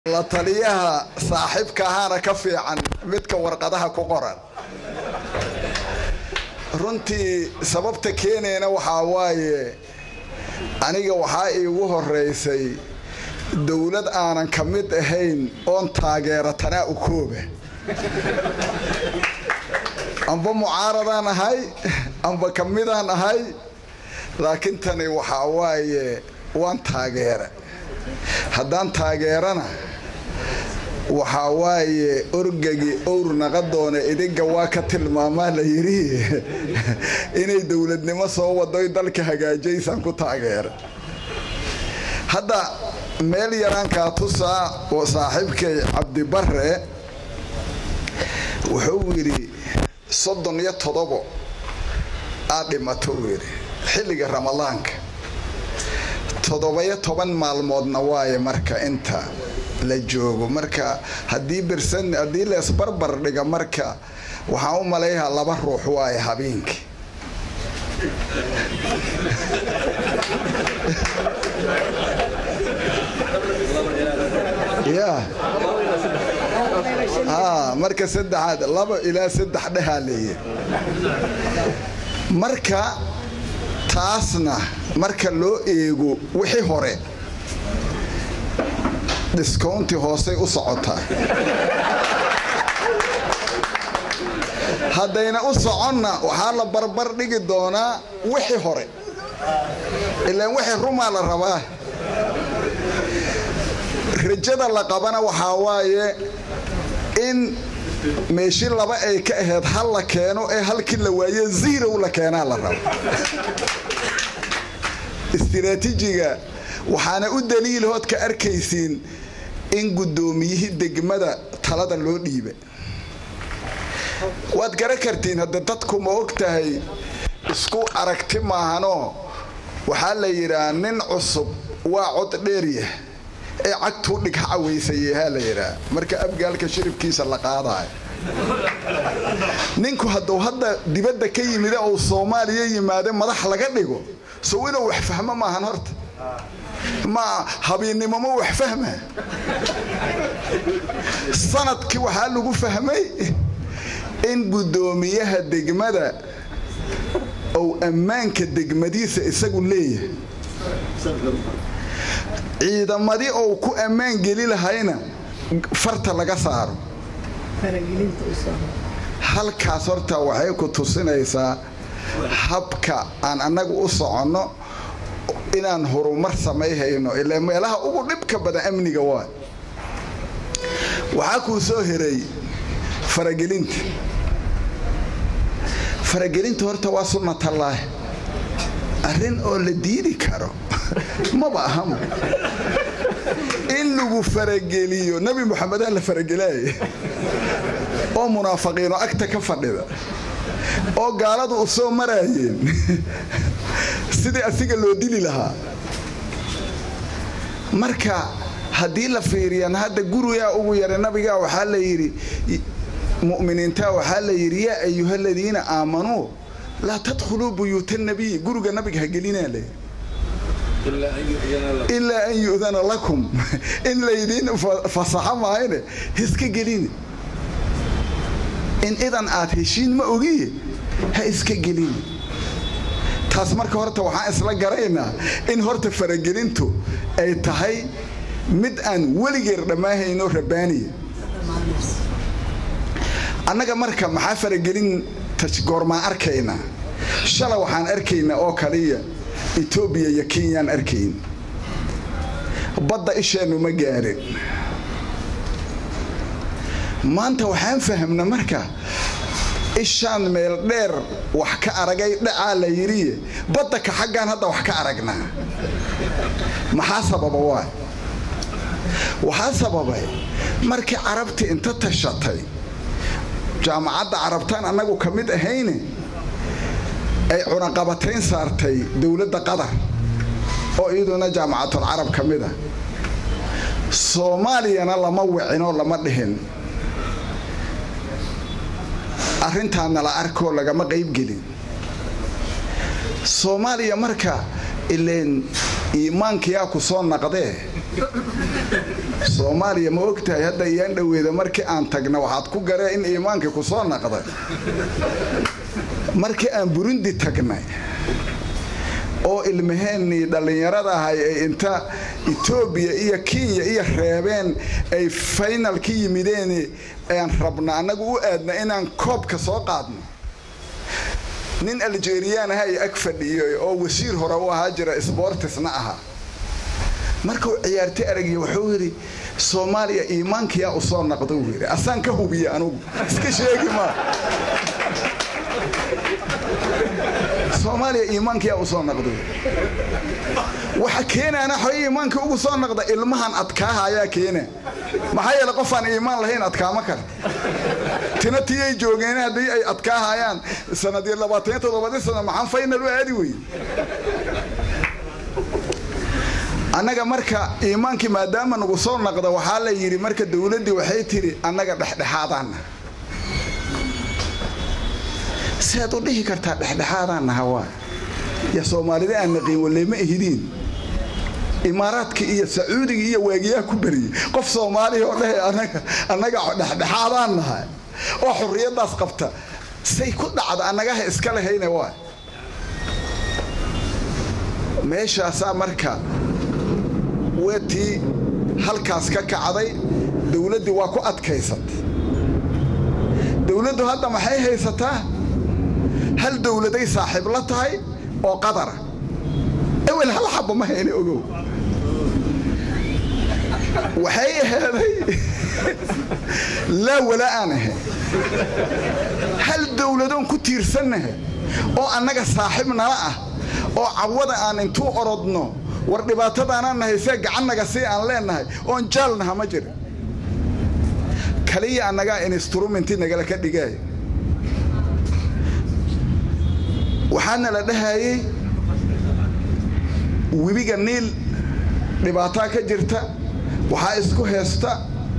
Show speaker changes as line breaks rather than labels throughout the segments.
la taliyaha saaxiibka ahaana ka fiican midka warqadaha ku qoran runtii sababta keenayna waxaa waaye aniga waxaa iigu horeysay dowlad aanan ka mid ahayn oon taageera tanaa u kooba amba mucaaradaan ahay amba ka midaan ahay laakiin tani waxaa waaye waan taageera haddaan taageerana waxaa waaye orgagi owr naqadoona idinga waa ka tilmaamaa la yidhi inay dowladnimo soo wadoy dalka hagaajaysaan ku taageera hadda meel yaraankaa tusaa oo saaxiibkay cabdibare wuxuu yidhi soddon iyo todobo aad dhimato uu yidhi xilliga ramadaanka toddoba-iyo toban maalmoodna waaye marka inta la joogo marka haddii birsan haddii leesbarbar dhiga marka waxaan u malayhaa laba ruux waaye habeenkii ya a marka saddexaad laba ilaa saddex dhehaa leeya marka taasna marka loo eego wixii hore discounti hoosay u socotaa haddayna u soconna waxaa la barbar dhigi doonaa wixii hore ilaan wixii rumaa la rabaa rajada la qabana waxaa waaye in meeshi laba ay ka ahayd hal la keeno ee halkii la waaye zirow la keenaa la rabo istiraatiijiga waxaana u daliilahood ka arkaysiin in guddoomiyihii degmada talada loo dhiiba waad garan kartiin hadda dadku ma og tahay isku aragti maahanoo waxaa la yidhaha nin cusub waa cod dheeryah ee cagtuu dhig ha cawaysayehaa la yidhaha marka abgaalka shiribkiisa la qaadayo ninku hadduu hadda dibadda ka yimide uu soomaaliya yimaade madax laga dhigo sow inuu wax fahmo maahan horta ma habiinnimo ma wax fahma sanadkii waxaa lagu fahmay in guddoomiyaha degmada ou ammaanka degmadiisa isagu leeyahay ciidamadii ou ku ammaan geli lahayna farta laga saaro halkaas horta waxay ku tusinaysaa habka aan annagu u soconno inaan horumar samayhayno ilaa meelaha ugu dhibka badan amniga waa waxaa kuu soo heray faragelinta faragelinta horta waa sunnatallaahi arrin oo la diidi karo maba ahama in lagu farageliyo nebi moxamedaa la faragelaaye oo munaafiqiinoo agta ka fadhida oo gaaladu u soo maraayeen sidii asiga loo dili lahaa marka haddii la fiiriyan hadda gurigaa ugu yara nabigaa waxaa la yidhi mu'miniinta waxaa la yidhi yaa ayuha aladiina aamanuu laa tadkhuluu buyuuta nabiy guriga nabiga ha gelinaa le ilaa an yu'dana lakum in laydiin fasaxo maahayne hiska gelini in idan aad heshiin ma ogiye ha iska gelini taas marka horta waxaan isla garaynaa in horta faragelintu ay tahay mid aan weligeer dhammaahayno rabbaaniya annaga marka maxaa faragelin goormaan arkaynaa shala waxaan arkaynaa oo kaliya etoobiya iyo kenyaan arkayn badda isheennu ma gaarin maanta waxaan fahmna marka ishaan meel dheer wax ka aragay dhacaa la yidhiye badda ka xaggaan hadda wax ka aragnaa maxaa sababa waa waxaa sababay markii carabtii inta tashatay jaamacadda carabtaan annagu ka mid ahayne ay cunaqabatayn saartay dowladda qatar oo iyaduna jaamacatul carab ka mid ah soomaaliyana lama wicinoo lama dhihin arrintaana la arkoo lagama qaybgelin soomaaliya marka ileen iimaankayaa ku soo naqdee soomaaliya ma ogtahay hadda iyaan dhoweeda markii aan tagna waxaad ku garee in iimaankii ku soo naqday markii aan burundi tagnay oo ilmaheennii dhallinyarada ahay ay inta etoobiya iyo kenya iyo reebeen ay faynal ka yimideen aan rabna annagu u aadna inaan koobka soo qaadno nin aljeriyaan aha ay ag fadhiyay oo wasiir hore u ahaa jira sbortisna ahaa markuu ciyaartay aragiy wuxuu yidhi soomaaliya iimaankiyaa u soo naqda uu yidhi asaan ka hubiya anugu iska sheegi maa soomaaliya iimaankiyaa u soo naqda waxa keenaana xoy iimaanka ugu soo naqda ilmahan adkaaha ayaa keena maxaa yeele qofaan iimaan lahayn adkaama kale tina tii ay joogeen haddii ay adkaahayaan sanadii labaataniyo toddobadii sano maxaan faynal u aadi wey annaga marka iimaankii maadaama nagu soo naqda waxaa la yidhi marka dowladdii waxay tidhi annaga dhexdhexaadaanna siaad u dhihi kartaa dhexdhexaadaannaha waa ya soomaalida aan naqiin waleema ahidiin imaaraadka iyo sacuudiga iyo waagiyaha ku beriyey qof soomaaliya oo dhahe anaga annaga dhexdhexaadaan nahay oo xurriyaddaas qabta say ku dhacda annagaha iska lahayna waa meeshaasaa marka weetii halkaas ka kacday dowladdii waa ku adkaysatay dowladdu hadda maxay haysataa hal dowladay saaxiib la tahay oo qadara ewel hal xabba ma hayna ogow waxay ahaaday laa wala aan ahayn hal dowladoon ku tiirsannahay oo annaga saaxiib nala ah oo cawada aan intuu orodno war dhibaatadaanaan nahay see gacannaga si aan leennahay oon jaalnaha ma jirin kaliya annagaa instrumenti nagala ka dhigaay waxaana la dhahayey webiga niil dhibaataa ka jirta waxaa isku heesta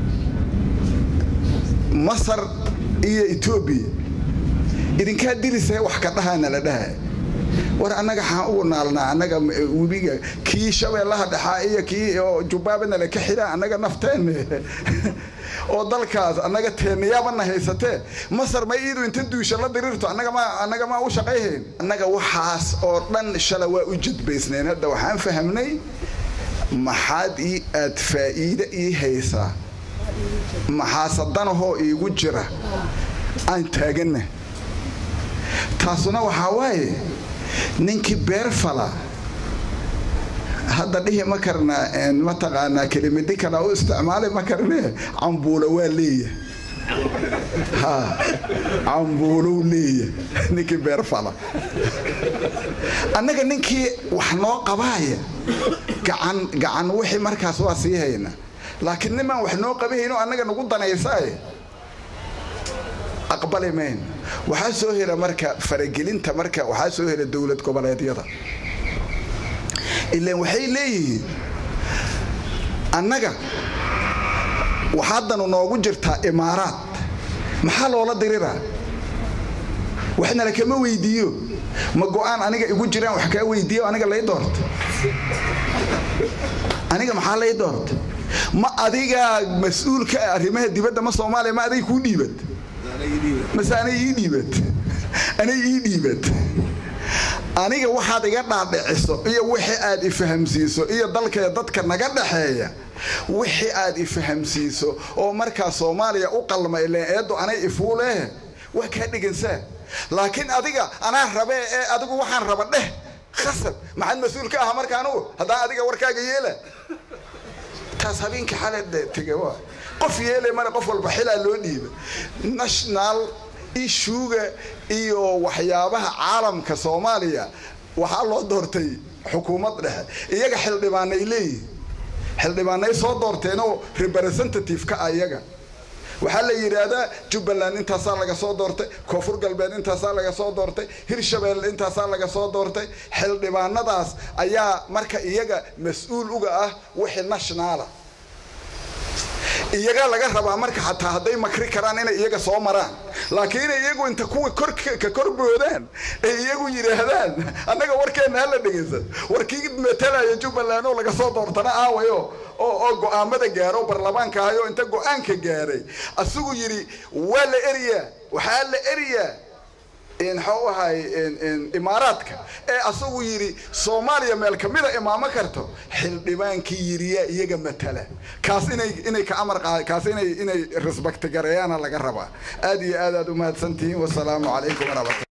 masar iyo etoobiya idinkaa dirisay wax ka dhahaana la dhahaya war annaga xaan ugu naalnaa annaga webiga kii shabeellaha dhexaa iyo kii jubbaabana laka xidhaa annaga nafteenne oo dalkaas annaga teenayaabana haysatee masar ma iidu inta duusha la diriirto annaga maa u shaqayhayn annaga waxaas oo dhan shala waa u jadbaysnayn hadda waxaan fahamnay maxaad ii aad faa'iide ii haysaa maxaasadanahoo iigu jira aan taaganna taasuna waxaa waaye ninkii beer fala hadda dhihi ma karnaa mataqaanaa kelimadi kala u isticmaali ma karnee cambuulo waa leeya ha cambuulow leeya ninkii beer fala annaga ninkii wax noo qabaaya gacan gacan wixii markaas waa sii hayna laakiin nimaan wax noo qabahayno annaga nagu danaysaaye aqbali mayn waxaa soo hela marka faragelinta marka waxaa soo hela dowlad goboleedyada ilaan waxay leeyihiin annaga waxaadanu noogu jirtaa imaaraad maxaa loola diriraa waxnala kama weydiiyo ma go-aan aniga igu jiraan wax kaa weydiiyo aniga lay doorta aniga maxaa lay doorta ma adigaa mas-uulka ah arrimaha dibadda ma soomaaliya ma aday kuu dhiibat mase anay ii dhiibat anay ii dhiibat aniga waxaad iga dhaadhiciso iyo wixii aad ifahamsiiso iyo dalkee dadka naga dhaxeeya wixii aad ifahamsiiso oo markaa soomaaliya u qalma ileen eeddu anay ifuulehe waa kaa dhigansaa laakiin adiga anaa rabee ee adigu waxaan raba dheh khasab maxaad mas-uul ka aha marka anugu haddaan adiga warkaaga yeela taas habeenkii xale tege waa qof yeele male qof walba xilaa loo dhiiba national ishuuga iyo waxyaabaha caalamka soomaaliya waxaa loo doortay xukuumad dhexe iyaga xildhibaanay leeyihin xildhibaanay soo doorteenoo representative ka ah iyaga waxaa la yidhaahdaa jubbaland intaasaa laga soo doortay koonfur galbeed intaasaa laga soo doortay hirshabelle intaasaa laga soo doortay xildhibaanadaas ayaa marka iyaga mas-uul uga ah wixii nationaala iyagaa laga rabaa marka xataa hadday makri karaan inay iyaga soo maraan laakiin inay iyagu inta kuwa kor ka kor boodaan ay iyagu yidhaahdaan annaga warkeenna hala dhegaysan warkii matalaya jubbaland oo laga soo doortana aawayo oo oo go-aamada gaaro baarlamaanka ahayo inta go-aanka gaaray asigu yidhi waa la eriyaa waxaa la eriyaa maxuu ahay imaaraadka ee asagu yidhi soomaaliya meel kamida imaamo karto xildhibaankii yiriyaa iyaga matala kaas inay inay ka amar qa kaas inay inay respect gareeyaana laga rabaa aad iyo aad aad u mahadsantihiin wasalaamu calaykum waraxmatu